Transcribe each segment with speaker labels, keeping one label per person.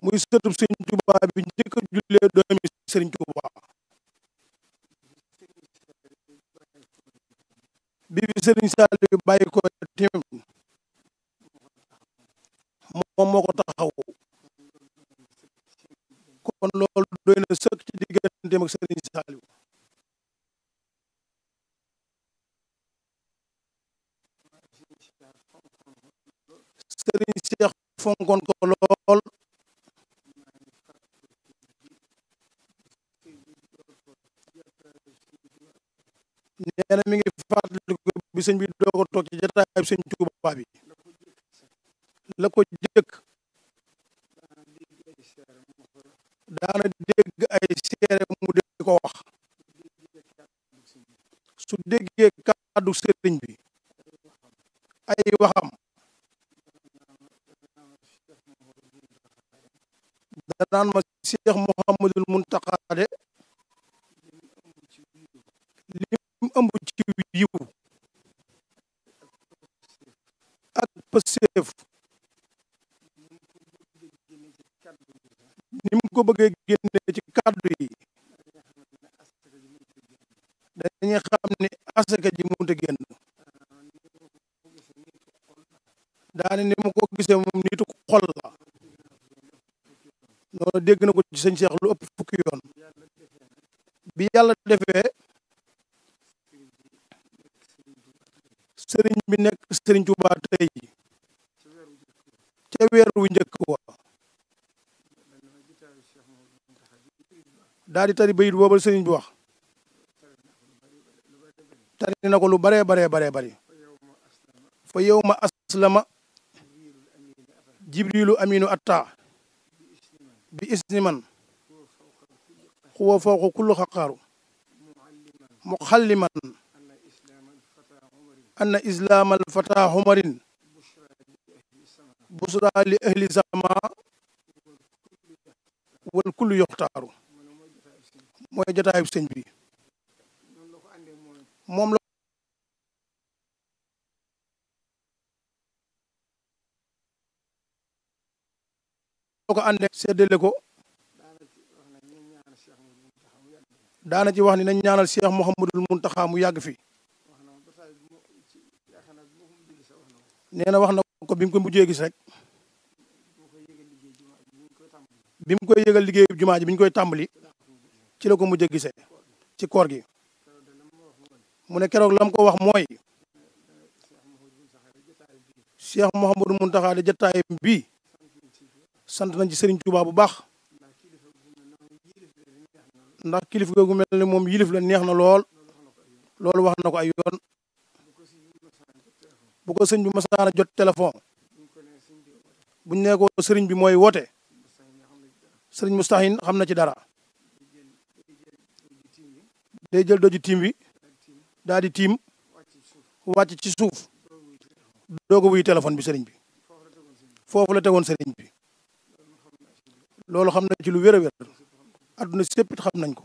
Speaker 1: muy sëtub sëriñ Tuubaa bi njëkk a jullee doomi sëriñ Tuubaa bi bi sëriñ Saaliw bàyyi ko tim moom moo ko taxaw kon loolu doy na sëkk ci digganteem ak sëriñ Saaliw sëriñ Seex fonkoon ko lool nee na mi ngi fàttaliku bi sëñ bi doog a toog ci jataay sëñ Tuubaa bi la ko jëkk daana dégg ay seere mu dégg ko wax su déggee kàddu sëriñ bi ay waxam danaan ma Cheikh Mouhamadul Muntaqa de lim ëmb ci yiw ak pëseef ni mu ko bëggee génne ci kàddu yi dañuy xam ne asaka ji mënut a génn daane ni mu ko gisee moom nitu xol la noonu dégg na ko ci sëñ Cheikh lu ëpp fukki yoon bi yàlla defee sëriñ bi nekk sëriñ Tuubaa tey ca weer wu njëkk wa daal di tari bayit booba sëriñ bi wax tari na ko lu baree baree baree bari fa yow ma aslama jibrilu aminu atta bi isni man xuwa fawqa kullu xaqaaru muxalliman anna islaam alfata xumarin busra li ahli sama wal kullu yoxtaaru mooy jotaayu sëñ bi moom la ko àndee seddale ko daana ci wax ni nañ ñaanal Cheikh Mouhamadul Muntaxa mu yàgg fi nee na wax na ko bi mu ko mujjee gis rek bi mu koy yëgal liggéeyu jumaa ji bi ñu koy tàmbali ci la ko mujjee gisee ci koor gi mu ne keroog lam ko wax mooy Cheikh Mouhamadul Muntaxa de jataayam bii sant nañ ci Serigne Touba bu baax ndax kilif googu mel ni moom yilif la neex na lool loolu wax na ko ay yoon bu ko sëñ bi masaana jot téléphone buñ nee ko sëriñ bi mooy woote sëriñ Mustahin xam na ci dara day jël doju tiim bi daal di tiim wàcc ci suuf doog a wuy téléphone bi sëriñ bi foofu la tegoon sëriñ bi loolu xam na ci lu wér a wér adduna séppit xam nañ ko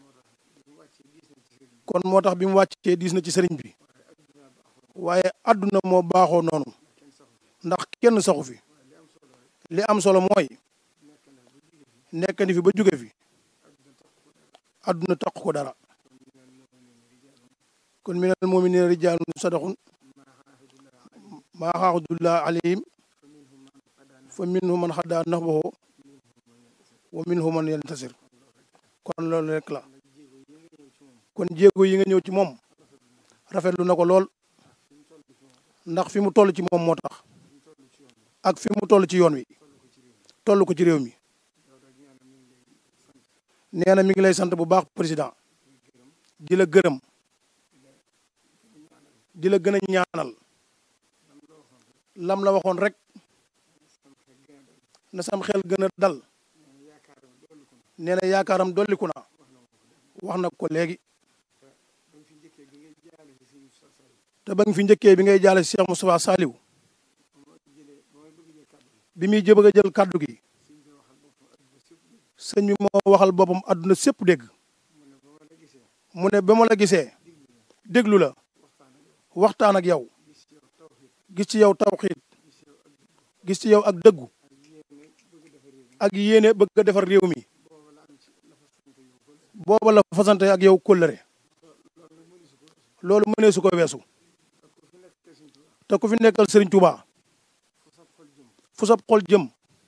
Speaker 1: kon moo tax bi mu wàccee diis na ci sëriñ bi waaye adduna moo baaxoo noonu ndax kenn saxu fi li am solo mooy nekk ni fi ba jóge fi adduna taq ko dara kon minal mu'minina rijaalun sadaqun maa xaaxudullah alayhim fa minhum man xaddaa nahbahu wa minhum man yantasir kon loolu rek la kon jéego yi nga ñëw ci moom rafetlu na ko lool ndax fi mu toll ci moom moo tax ak fi mu toll ci yoon wi toll ko ci réew mi nee na mi ngi lay sant bu baax président di la gërëm di la gën a ñaanal lam la waxoon rek na sam xel gën a dal nee na yaakaaram dolliku na wax na ko léegi te ba nga fi njëkkee bi ngay jaale Cheikh Moustapha Saliou bi muy jëbëg a jël kàddu gi sëñ bi moo waxal boppam àdduna sépp dégg mu ne ba ma la gisee déglu la waxtaan ak yow gis ci yow tawxiid gis ci yow ak dëggu ak yéene bëgg a defar réew mi booba la fasante ak yow kóllëre loolu mënee su ko weesu te ku fi nekkal Serigne Touba fu sab xol jëm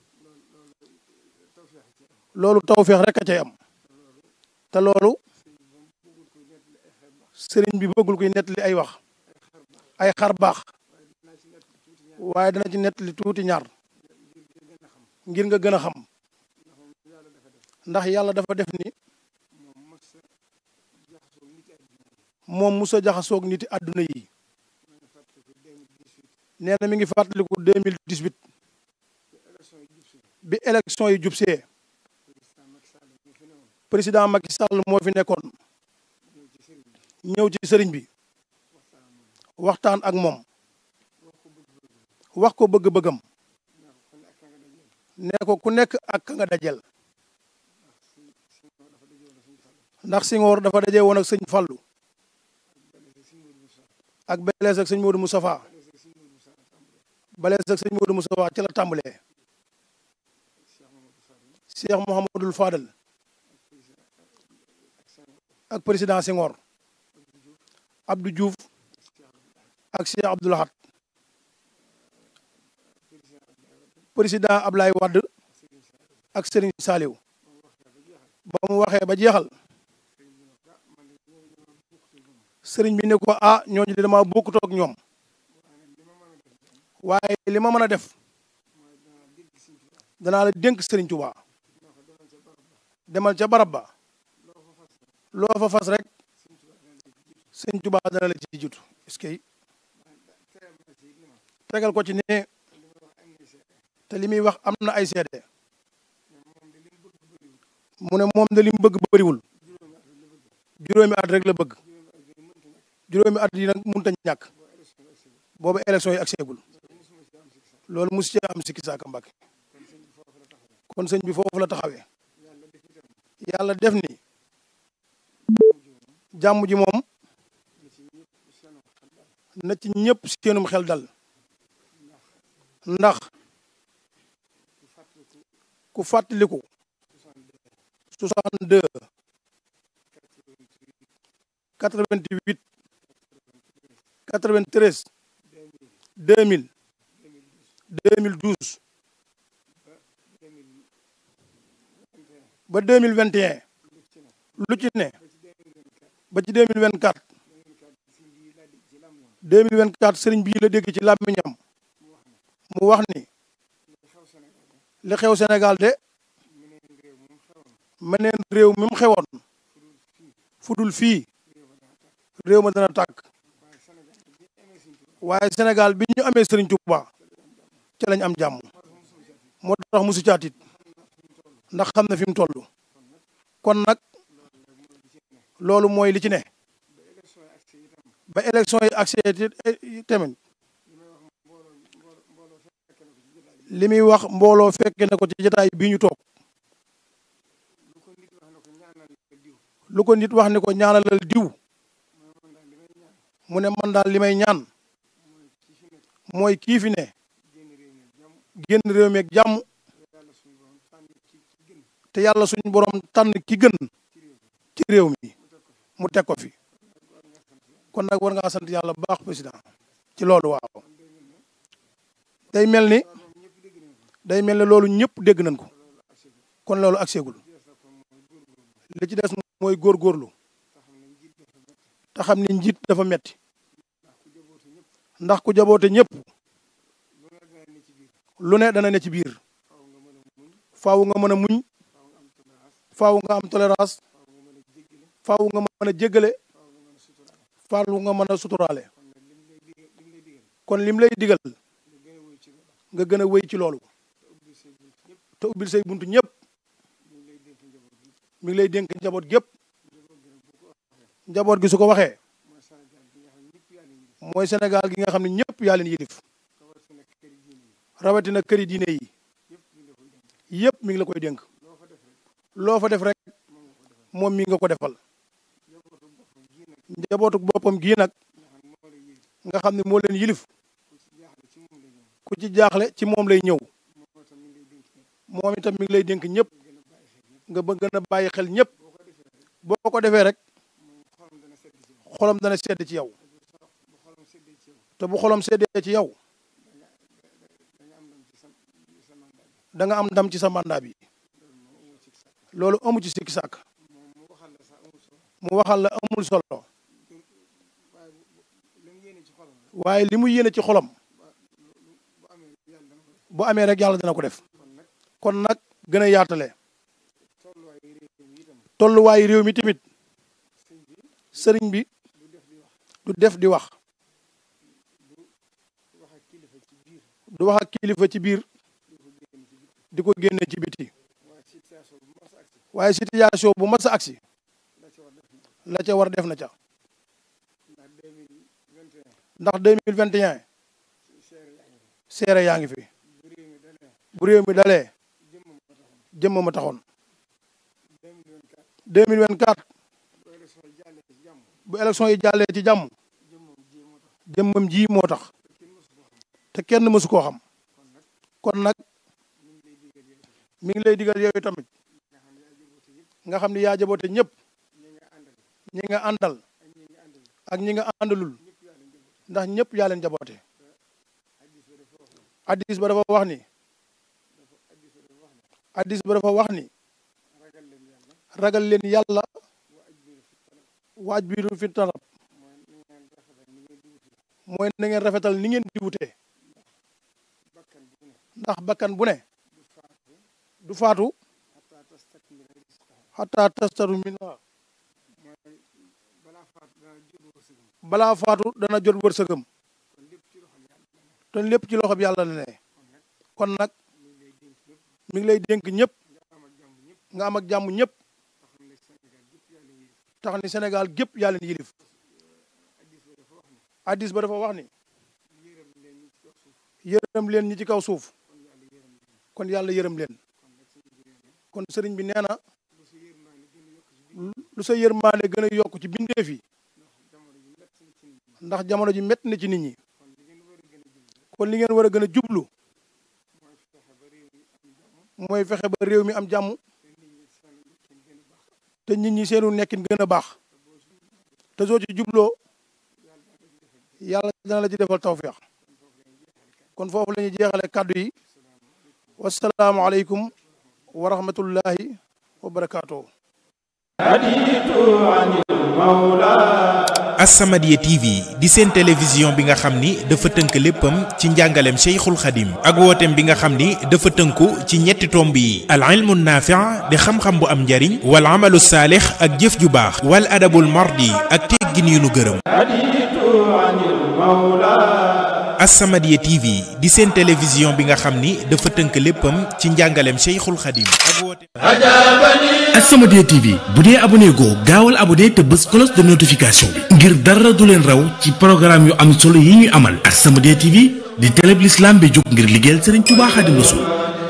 Speaker 1: loolu tawfeex rek a cay am te loolu Serigne bi bëggul koy nettali ay wax ay xar baax waaye dana ci nettali tuuti ñaar ngir nga gën a xam ndax yàlla dafa def ni moom musa jaxasoog niti àdduna yi nee na mi ngi fàttaliku 2018 bi élection yi jubsee président Macky Sall moo fi nekkoon ñëw ci sëriñ bi waxtaan ak moom wax ko bëgg-bëggam ne ko ku nekk ak ka nga dajel ndax Senghor dafa daje woon ak sëñ Fallou ak belees ak sëñ Modou Moustapha belees ak sëñ Modou Moustapha ci la tàmbalee Cheikh Mouhamadul Fadal ak président Senghor Abdou Diouf ak Cheikh Abdou Lahad président Ablaye Wade ak Serigne Saliou ba mu waxee ba jeexal sëriñ bi ne ko ah ñooñu de dama bokkut ak ñoom waaye li ma mën a def danaa la dénk sëriñ Touba demal ca barab ba loo fa fas rek sëriñ Touba dana la ci jiitu est-ce que tegal ko ci ne te li muy wax am na ay seede mu ne moom de li mu bëgg bëriwul juróomi at rek la bëgg juróomi at yi nag mënut a ñàkk boobu élection yi ak seegul loolu mosu ci am sikki saaka Mbàkke kon sëñ bi foofu la taxawee yàlla def ni jàmm ji moom na ci ñëpp seenum xel dal ndax ku fàttaliku 62 88 93 2000 2012 ba 2021 lu ci ne ba ci 2024 2024 sëriñ bii la dégg ci làmmiñam mu wax ni li xew Sénégal de meneen réew mi mu xewoon fudul fii réew ma dana tàkk waaye Sénégal bi ñu amee Serigne Touba ci lañ am jàmm moo tax musu caatit ndax xam na fi mu toll kon nag loolu mooy li ci ne ba élection yi accès tamit li muy wax mbooloo fekke na ko ci jotaay bii ñu toog lu ko nit wax ni ko ñaanalal diw mu ne man daal li may ñaan mooy kii fi ne génn réew mi ak jàmm te yàlla suñu borom tànn ki gën ci réew mi mu teg ko fi kon nag war ngaa sant yàlla bu baax président ci loolu waaw day mel ni day mel ni loolu ñëpp dégg nañ ko kon loolu ak seegul li ci des mooy góorgóorlu te xam ni njiit dafa metti ndax ku jaboote ñëpp lu ne dana ne ci biir faaw nga mën a muñ faaw nga am tolérance faaw nga mën a jéggale faaw nga mën a suturaale kon lim lay digal nga gën a wéy ci loolu te ubbil say buntu ñëpp mi ngi lay dénk njaboot gépp njaboot gi su ko waxee mooy Sénégal gi nga xam ne ñëpp yaa leen yilif rawatina këri diine yi yëpp mi ngi la koy dénk loo fa def rek moom mi nga ko defal njabootu boppam gii nag nga xam ne moo leen yilif ku ci jaaxle ci moom lay ñëw moom itam mi ngi lay dénk ñëpp nga bëgg gën a bàyyi xel ñëpp boo ko defee rek xolam dana sedd ci yow te bu xolam seddee ci yow da nga am ndam ci sa mandat bi loolu amu ci sikki sàkk mu waxal la amul solo waaye li mu yéene ci xolam bu amee rek yàlla dina ko def kon nag gën a yaatale tolluwaayu réew mi tamit sëriñ bi du def di wax du wax ak kilifa ci biir di ko génne ci biti waaye situation bu mas a agsi la ca war def na ca ndax deux mille vingt et un seere yaa ngi fi bu réew mi dalee jëmm ma taxoon deux mille vingt quatre bu élection yi jàllee ci jàmm jëmmam ji moo tax te kenn mësu koo xam kon nag mi ngi lay digal yow tamit nga xam ni yaa jaboote ñëpp ñi nga àndal ak ñi nga àndalul ndax ñëpp yaa leen jaboote addis ba dafa wax ni addis ba dafa wax ni ragal leen yàlla waaj biiru fi tarab mooy na ngeen rafetal ni ngeen di wutee ndax bakkan bu ne du faatu xataa tastaru min balaa faatu dana jot wërsëgam te lépp ci loxo bi yàlla la ne kon nag mi ngi lay dénk ñëpp nga am ak jàmm ñëpp tax ni Sénégal gépp yaa leen yilif addis ba dafa wax ni yërëm leen ñi ci kaw suuf kon yàlla yërëm leen kon sëriñ bi nee na lu sa yërmaande gën a yokk ci bindeef yi ndax jamono ji métti na ci nit ñi kon li ngeen war a gën a jublu mooy fexe ba réew mi am jàmm te nit ñi seenu nekkin gën a baax te soo ci jubloo yàlla dana la ci defal tawféex kon foofu la ñuy jeexale kàddu yi wasalaamualeykum wa rahmatullahi wa barakaatuhu
Speaker 2: As-Samadiyya TV di seen télévision bi nga xam ni dafa tënk léppam ci njàngaleem Cheikhul Khadim ak wooteem bi nga xam ni dafa tënku ci ñetti tomb yi al ilmu naafi' di xam-xam bu am njariñ wal amalu saalix ak jëf ju baax wal adabul mardi ak teggin yu nu gërëm As-Samadiyya TV di seen télévision bi nga xam ni dafa tënk léppam ci njàngaleem Cheikhul Khadim ak wooteem
Speaker 3: As-Samadiyya TV bu dee abonné goo gaawal abonné te bës cloche de notification bi ngir dara du leen raw ci programme yu am solo yi ñuy amal As-Samadiyya TV di télé bi l'islam bi jóg ngir liggéeyal Serigne Touba Khadim Rassoul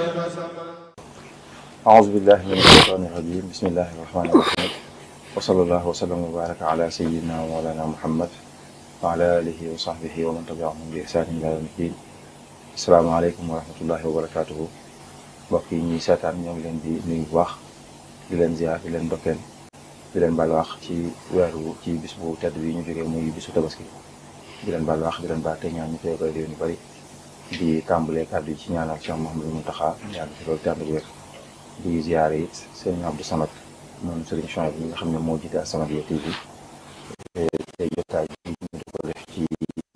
Speaker 4: أعوذ بالله من الشيطان الرجيم بسم الله الرحمن الرحيم وصلى الله وسلم وبارك على سيدنا ومولانا محمد وعلى آله وصحبه ومن تبعهم بإحسان إلى يوم الدين السلام عليكم ورحمة الله وبركاته mbokk yi ñuy seetaan ñoo ngi leen di nuyu bu baax di leen ziar di leen dokkeel di leen baal wax ci weeru ci bis bu tedd bi ñu jógee muy bisu tabaski di leen baal wax di leen baal te ñaan ñu koy koy réew ñu bëri di tàmbalee kàddu yi ci ñaanal Cheikh Mouhamadou Mountakha yàgg fi loolu tànd wér di ziare it sëriñ Abdou Samad moom sëriñ Chouaib bi nga xam ne moo jiite As-Samadiyya TV te jotaay bi ñu di ko def ci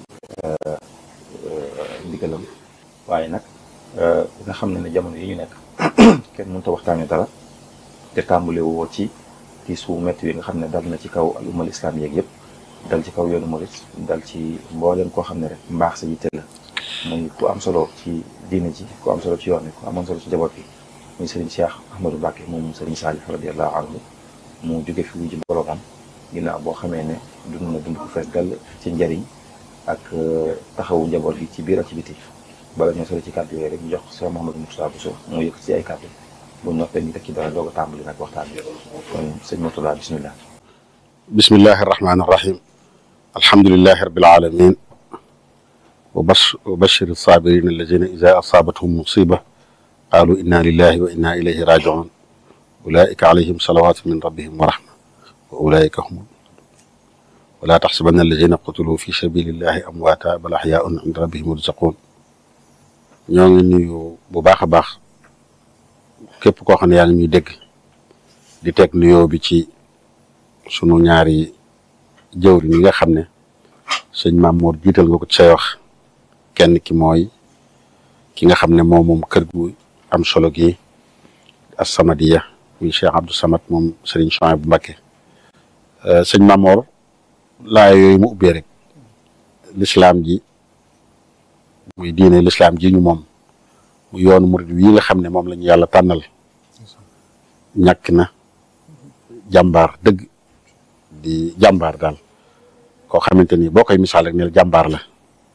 Speaker 4: ndigalam waaye nag nga xam ne ne jamono yi ñu nekk kenn mënut a waxtaane dara te tàmbale woo ci ci suu métti wi nga xam ne dal na ci kaw al ummal islam yeeg yëpp dal ci kaw yoonu murit dal ci mbooleem koo xam ne rek mbaax sa yitte la muy ku am solo ci diine ji ku am solo ci yoon wi ku amoon solo ci njaboot bi muy Serigne Cheikh Ahmadou Mbacké moom Serigne Salih radiyallahu anhu mu jóge fi wuji boromam ginnaaw boo xamee ne dund na dund ko fees dell ci njariñ ak taxawu njaboot bi ci biir ak ci biti bala ñoo sori ci kàddu yooyu rek ñu jox Cheikh Mouhamadou Moustapha Bousso mu yëkk ci ay kàddu bu ñu noppee ñu teg ci dara doog a tàmbali nag waxtaan bi kon sëñ Mourtada bismillah
Speaker 5: bismillahi irrahmani irrahim alhamdulilahi rabil alamin wa bashir sabirin alladina ida asabathum musiba qaalu inna lillahi wa inna ilayhi rajiun ulaika alayhim salawatu min rabbihim wa rahma wa ulaika hum wala taxsabanna alladina qutilu fi sabilillahi amwaata bal axyaun inda rabbihim yurzaqun ñoo ngi nuyu bu baax a baax képp koo xam ne yaa ngi ñuy dégg di teg nuyoo bi ci sunu ñaari jëwri ñi nga xam ne sëñ Mamour jiital nga ko ci say wax kenn ki mooy ki nga xam ne moom moom kër gu am solo gi As-Samadiyya muy Cheikh Abdou Samad moom Serigne Chouaïbou bu Mbacké sëñ Mamour laa yooyu mu ubbee rek lislaam ji muy diine lislaam ji ñu moom mu yoonu murid wi nga xam ne moom la ñu yàlla tànnal ñàkk na jàmbaar dëgg di jàmbaar daal koo xamante ni boo koy misaal rek neel jàmbaar la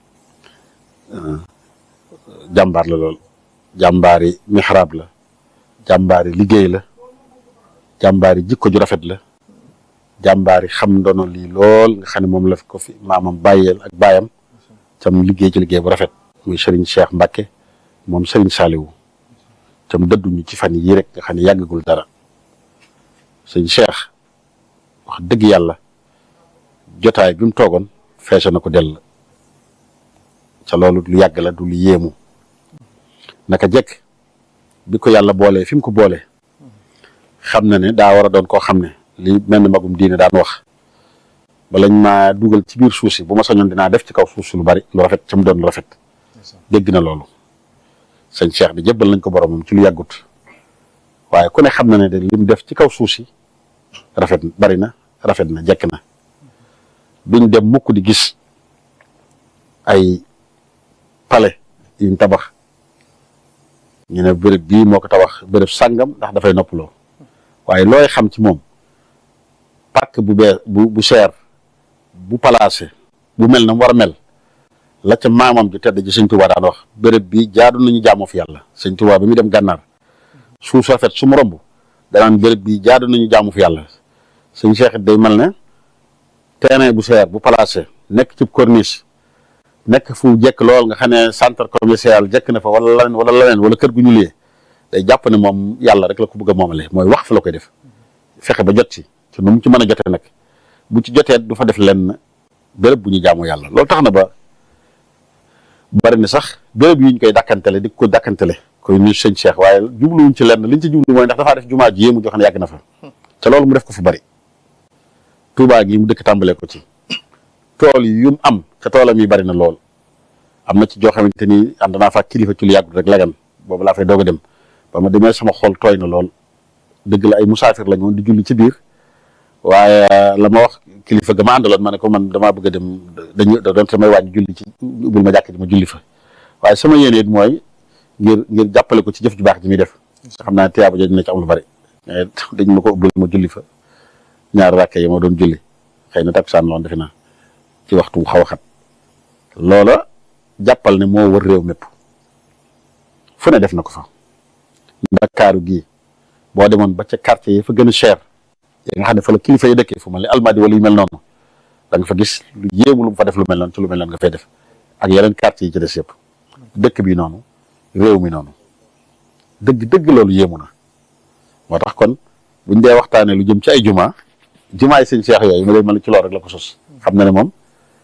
Speaker 5: jàmbaar la lool jàmbaari mixraab la jàmbaari liggéey la jàmbaari jikko ju rafet la jàmbaari xam ndono lii lool nga xam ne moom la ko fi maamam bàyyeel ak baayam tam liggéey ci liggéey bu rafet muy Serigne Cheikh Mbacké moom Serigne Saliou tam dëdduñu ci fan yii rek nga xam ne yàggagul dara sëñ Cheikh wax dëgg yàlla jotaay bi mu toogoon feese na ko dell ca loolu lu yàgg la du lu yéemu naka jekk bi ko yàlla boolee fi mu ko boolee xam na ne daa war a doon koo xam ne li mel ni magum diine daan wax balañ maa dugal ci biir suuf si bu ma sañoon dinaa def ci kaw suuf si lu bari lu rafet ca mu doon lu rafet dégg na loolu sëñ Cheikh bi jébbal nañ ko boromam ci lu yàggut waaye ku ne xam na ne de lim def ci kaw suuf si rafet bari na rafet na jekk na duñ dem mukk di gis ay palais yuñ tabax ñu ne béréb bii moo ko tabax béréb sàngam ndax dafay noppaloo waaye looy xam ci moom pàkk bu bee bu bu cher bu placé bu mel na mu war a mel la ca maamam ju tedd ji sëñ Tuubaa daan wax béréb bi jaadu nañu jaamoo fi yàlla sëñ Tuubaa bi muy dem gànnaar suuf rafet su mu romb danaan béréb bi jaadu nañu jaamu fi yàlla sëñ Cheikh day mel ne terrain bu cher bu placé nekk ci corniche nekk fu jekk lool nga xam ne centre commercial jekk na fa wala leneen wala leneen wala kër gu ñu liyee day jàpp ne moom yàlla rek la ko bëgg a moomale mooy wax fa la koy def fexe ba jot ci te nu mu ci mën a jotee nag bu ci jotee du fa def lenn béréb bu ñu jaamu yàlla loolu tax na ba bari na sax béréb yi ñu koy dàkkantele di ko dàkkantele koy nuyu sëñ Cheikh waaye jubluwuñ ci lenn liñ ci jublu mooy ndax dafaa def jumaa ji yéemu joo xam ne yàgg na fa te loolu mu def ko fu bari Tuubaa gi mu dëkk tàmbalee ko ci tool yi yu mu am te toolam yi bari na lool am na ci joo xamante ni ànd naa fa kilifa ci lu yàggut rek lagan boobu laa fay doog a dem ba ma demee sama xol tooy na lool dëgg la ay musaafir lañ woon di julli ci biir waaye la ma wax kilifa ga ma àndaloon ma ne ko man damaa bëgg a dem dañu da doon samay wàññi julli ci ubbil ma jàkk ji ma julli fa waaye sama yéene it mooy ngir ngir jàppale ko ci jëf ju baax ji muy def xam naa tiyaaba jooju dina ci am lu bari dañ ma ko ubbil ma julli fa ñaar ràkke yi ma doon julli xëy na takkusaan loon defe naa ci waxtu bu xaw a xat loola jàppal ne moo wër réew mépp fu ne def na ko fa ndakaaru gii boo demoon ba ca quartier yi fa gën a cher yi nga xam ne fa la kilifa yi dëkkee fu mel ni almadi wala yu mel noonu da nga fa gis lu yéemu lu mu fa def lu mel noonu ci lu mel noonu nga fay def ak yeneen quartier yi ci des yëpp dëkk bi noonu réew mi noonu dëgg dëgg loolu yéemu na moo tax kon buñ dee waxtaanee lu jëm ci ay juma jumaa yi sëñ Cheikh yooyu ma lay mel ci loolu rek la ko sos xam na ne moom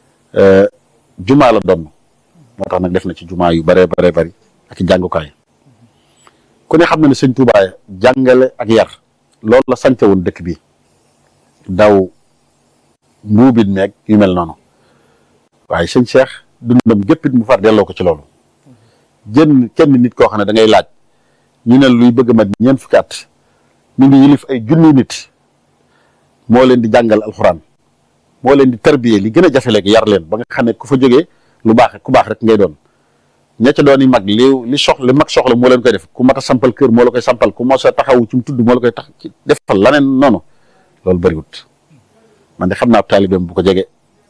Speaker 5: jumaa la doon moo tax nag def na ci jumaa yu baree baree bari ak i jàngukaay ku ne xam na ne sëñ Tuubaa jàngale ak yar loolu la sante woon dëkk bi daw mbuubit meeg yu mel noonu waaye sëñ Cheikh dundam géppit mu far delloo ko ci loolu jën kenn nit koo xam ne da ngay laaj ñu ne luy bëgg a mat ñeent fukki at mi ngi yilif ay junni nit moo leen di jàngal alxuraan moo leen di tarbiyee li gën a jafe léegi yar leen ba nga xam ne ku fa jógee lu baax ku baax rek ngay doon ña ca doon yi mag li li soxla li mag soxla moo leen koy def ku mat a sampal kër moo la koy sampal ku mos a taxawu ci mu tudd moo la koy tax defal laneen noonu loolu bëriwut man de xam naa taalibeem bu ko jege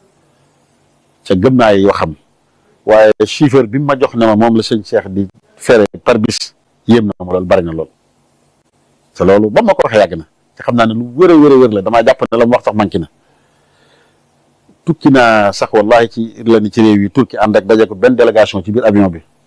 Speaker 5: ca gëm naa yoo xam waaye chiffre bi mu ma jox ne ma moom la sëñ Cheikh di fere par bis yéem na ma loolu bari na lool te loolu ba ma ko waxee yàgg na te xam naa ne lu wër a wër a wër la damaa jàpp ne la mu wax sax manqué na tukki naa sax wallahi ci la ni ci réew yi turki ànd ak daje ko benn délégation ci biir avion bi